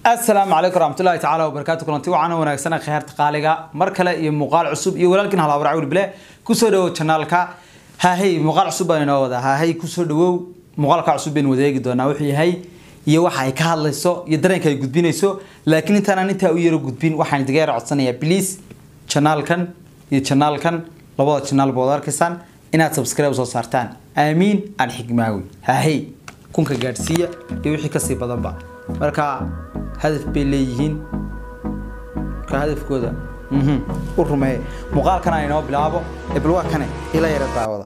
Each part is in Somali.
asalaamu calaykum waraxmatullahi tacaala wabarakaatu kulanti waxaana wanaagsan kheerta qaaliga mar kale iyo muuqaal cusub iyo walaalkiin halaabara cawli bile kusoo dhawow janaalka haahey muuqaal cusub baan inoo wadaa haahey kusoo dhawow muuqaalka cusub baynu wadaegi doonaa wuxuu yahay iyo waxa ay ka hadlayso iyo dareenka ay gudbinayso laakiin intaanaan intaa u yaro gudbin waxaan idiga yara codsanayaa please janaalkan iyo janaalkan labada janaal baad arkaysaan inaad subscribe soo saartaan aamiin aan xigmaawi haahey kunka gaadhsiiya iyo wixii kasii badanba marka hadaf bay leeyihiin marka hadafkooda mhm, u rumeeye muuqaalkan aan inoo bilaabo ee bal waa kane ila yara daawada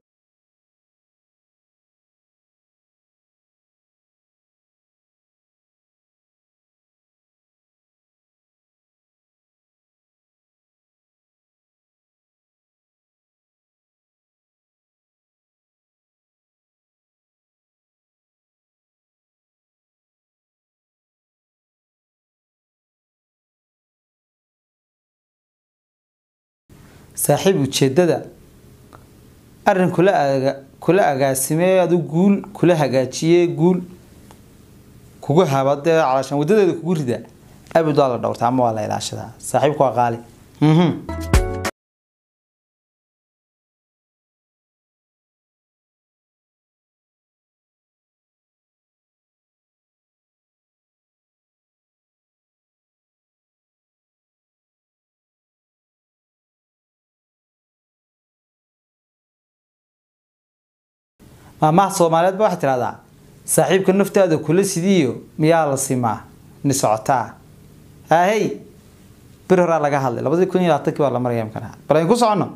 saaxiib ujeedada arrin kula aga kula agaasimee adu guul kula hagaajiyee guul kugu haba dee calaashaan wadadeeda kugu rida abid waa la dhowrtaa ama waa la ilaashadaa saaxiibku waa qaali mhm maamaha soomaaliyeed ba waxay tidhahdaa saaxiibka naftaada kula sidiiyo miyaa la simaa ni socotaa haahey bir horaa laga hadlay labadii kun iyo labaatankii baa la maraya imkana bal aynu ku soconno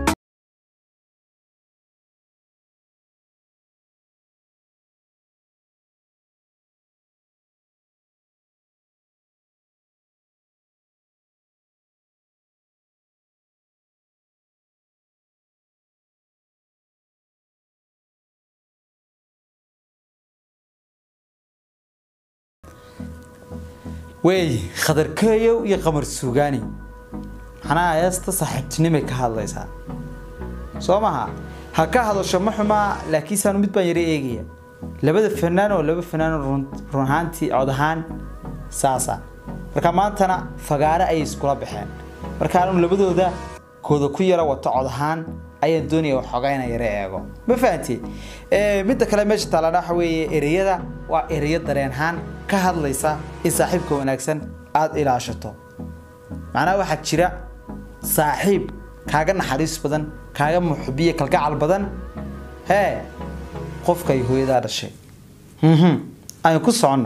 wey khadarkeeyow iyo qamar suugaani maxanaa heesta saaxiibtinimay ka hadlaysaa soo maha ha ka hadasho ma xumaa laakiinsaanu mid baan yara eegaya labada fanaan oo laba fanaan oo run run ahaantii cod ahaan saasa marka maantana fagaare ayay iskula baxeen marka anu labadooda kooda ku yara wato cod ahaan ayaan doonaya waxoogaa inaan yara eego ma fahanteen midda kale meesha taalana waxa weeye ereyada waa ereyo dareen ahaan ka hadlaysa in saaxiibka wanaagsan aada ilaashato macnaha waxaa jira saaxiib kaaga naxariis badan kaaga muxubiye kalgacal badan hee qofka ay hooyadaa dhashay mhm aynu ku soconno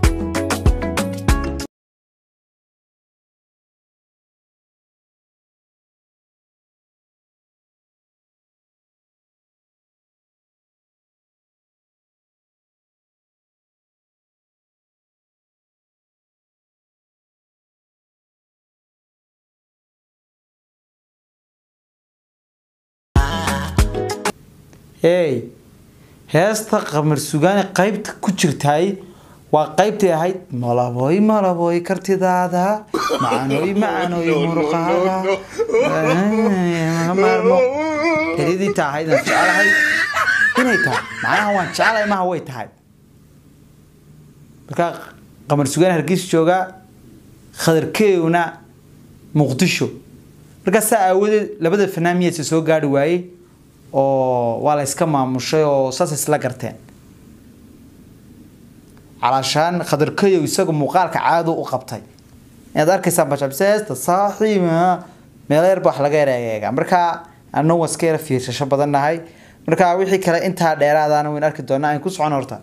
hey heesta qamar sugaani qaybta ku jirtaay waa qaybtay ahayd malabooy malabooy kartidaada macanooy macanooy muruqaada maarmo eridii ta ahayd aan jecelahay inay tahay macnaha waan jecelahay maha way tahay marka qamar sugaani hargeysa joogaa khadarkeewna muqdisho markaa saa aawadeed labada fanaan miyaysa soo gaari waayey oo waa la iska maamushay oo saas isla garteen calaashaan khadarkayow isagu muuqaalka caado u qabtay inaad arkaysaan bashabseesta saaxiiba meelo yarba wax laga yara eega markaa anu waa iska yara fiirsasho badan nahay marka wixii kale intaa dheeraadaana wayn arki doonaa ayn ku socon horta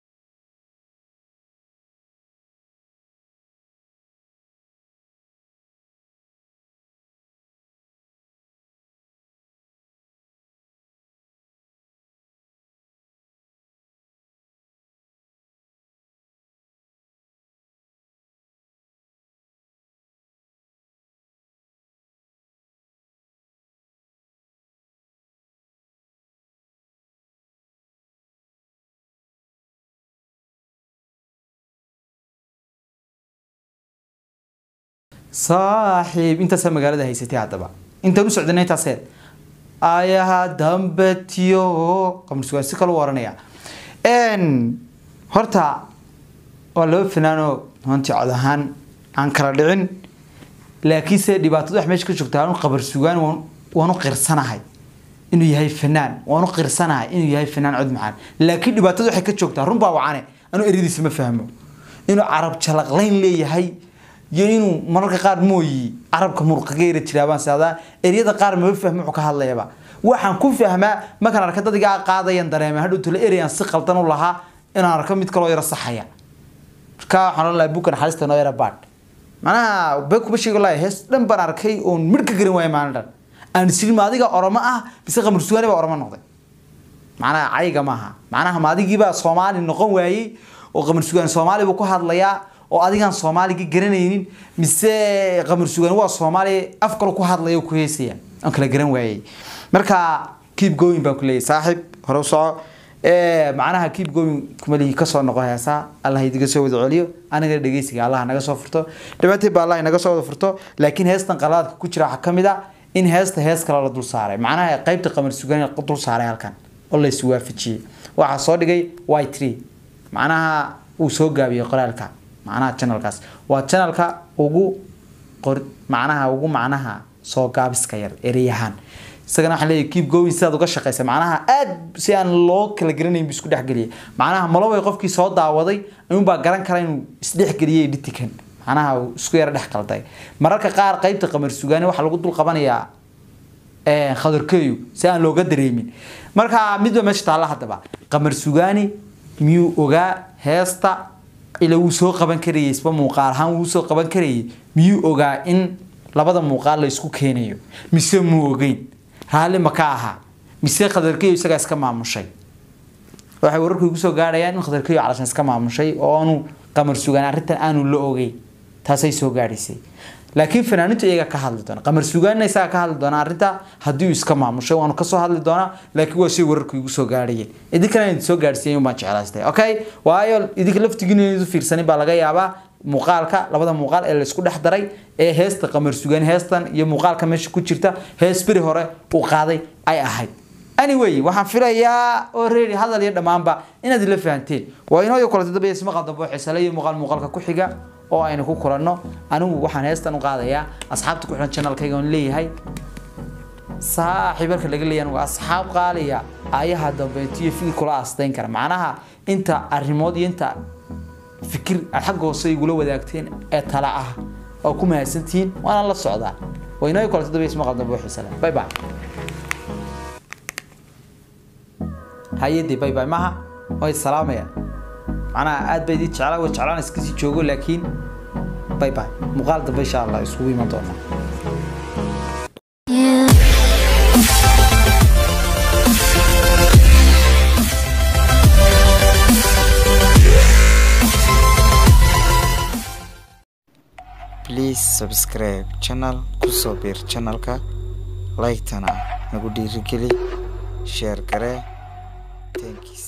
saaxiib intaasaa magaalada haysatay haddaba intaan u socdanay intaaseed ayaha dambetiyo qamar sugaan si kale u oranaya horta waa laba fanaanoo runtii cod ahaan aan kala dhicin laakiinse dhibaatadu wax meesha ka joogta anu qabar sugaan waan- waan u qirsanahay inuu yahay fanaan waan u qirsanahay inuu yahay fanaan cod macaan laakiin dhibaatadu waxay ka joogtaa run baa wacane anuu eradiisa ma fahmo inuu carab jalaqlayn leeyahay iyo inuu mararka qaar mooyi carabka muruqaga yara jiraabaan saadaa eryada qaar maba fahmo wuxuu ka hadlayaba waxaan ku fahmaa markaan arka dadigaa qaadayan dareema hadhow tole ereyaan si qaldan u lahaa inaan arko mid kaloo yara saxaya marka waxaan ohan lahaa bukan xalista noo yara baadh macnaha been kuma sheegi lahay hees dhan baan arkay oon midh ka garan waaya maalin dhan aan isiri ma adiga oromo ah bise qamar sugaani baa oromo noqday macnaha cayga maaha macnaha ma adigiibaa soomaali noqon waayey oo qamar sugaan soomaali buu ku hadlayaa oo adigaan soomaaligi garanaynin mise qamar sugaan waa soomaali af kale ku hadlaya oo ku heesaya aan kala garan waayey marka keep going baan ku leeyahay saaxiib hore u soco ee macnaha keep going kumalihi kasoo noqo heesaa allah idiga soo wada celiyo aniga dhegeysiga allah naga soo furto dhibaatii baa allah naga soo wada furto laakiin heestan qalaadka ku jira waxaa ka mid ah in heesta hees kale la dul saaray macnaha qaybta qamar sugaan la dul saaray halkan oo la iswaafajiyey waxaa soo dhigay y tree macnaha uu soo gaabiyey qoraalka macnaha channelkaas waa channelka ugu qor macnaha ugu macnaha soo gaabiska yar ereyahaan isagana waxaan leeyahay keep going sidaad uga shaqaysa macnaha aad si aan loo kala garanayn buu isku dhexgeliyay macnaha maloway qofkii soo daawaday ayuunbaa garan kara inuu isdhexgeliyey dhitikan macnaha uu isku yara dhex qalday mararka qaar qaybta qamar sugaani waxaa lagu dul qabanayaa ee, khadarkeeyu si aan looga dareemin marka midba meesha taalla haddaba qamar sugaani miyuu ogaa heesta ila wuu soo qaban karayay isba muuqaal ahaan wuu soo qaban karayay miyuu ogaa in labada muuqaal la isku keenayo mise muu ogeyn raalli ma ka ahaa mise khadarkeeyu isagaa iska maamushay waxay wararku igu soo gaadhayaan in khadarkeeyu calashan iska maamushay oo aanu qamar sugaan arrintan aanu la ogeyn taasay soo gaadhaysay laakiin fanaanintu iyaga ka hadli doona qamar sugaanna isaga ka hadli doona arrinta haddii uu iska maamushay waanu kasoo hadli doonaa laakiin waa shay wararku igu soo gaadhayeen idinkana idin soo gaadhsiiyay baan jeclaystay okay waayo idinka laftigiina idu fiirsanin baa laga yaabaa muuqaalka labada muuqaal ee laisku dhex daray ee heesta qamar sugaan heestan iyo muuqaalka meesha ku jirta hees beri hore uu qaaday ay ahayd anyway waxaan filayaa oo reeri hadal iyo dhammaanba inaad ila fahanteen waa inoo iyo kulanta dambe ismaqal dambe oo xiisale iyo muuqaal muuqaalka ku xiga oo aynu ku kulanno anigu waxaan heestan u qaadayaa asxaabta ku xiran channelkayga oon leeyahay saaxiibarka laga leeyahay anigu asxaab qaaliya ayaha dambeeto iyo fikir kula astayn kara macnaha inta arrimood iyo inta fikir aad xagga hoose igula wadaagteen ee tala ah oo ku mahadsantihiin waana la socdaa waa inoo iyo kulanta dambe ismaqal dambe oo xiisale bye bye hayadii bye bye maha way salaamayaan macnaha aad bay idin jeclaa way jeclaan iskasii joogo laakiin bye bye muuqaal dambe insha allah isugu iman doonaa please subscribe channel kusoo biir channelka like-tana nagu dhiirigeli share garee thanks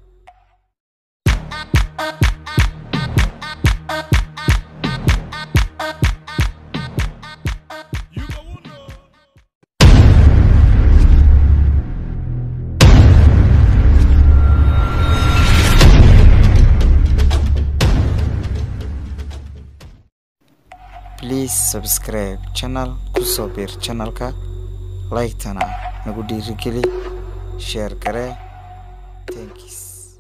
please subscribe channel kusoo biir channelka like-tana nagu dhiirigeli share garee thanks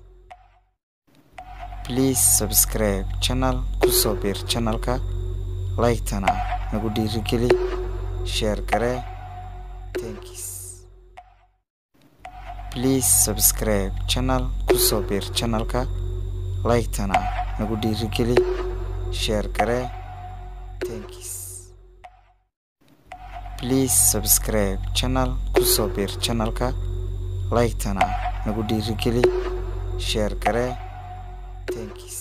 please subscribe channel kusoo biir channelka like-tana nagu dhiirigeli share garee thanks please subscribe channel kusoo biir channelka like-tana nagu dhiirigeli share garee thanks please subscribe channel kusoo biir channelka like-tana nagu dhiirigeli share garee thanks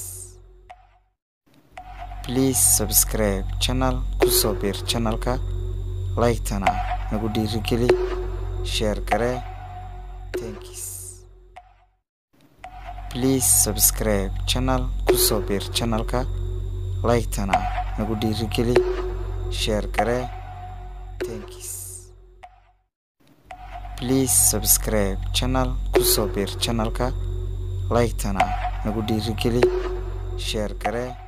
please subscribe channel kusoo biir channelka like-tana nagu dhiirigeli share garee thanks please subscribe channel kusoo biir channelka like-tana nagu dhiirigeli share garee thanks please subscribe channel kusoo biir channelka like-tana nagu dhiirigeli share garee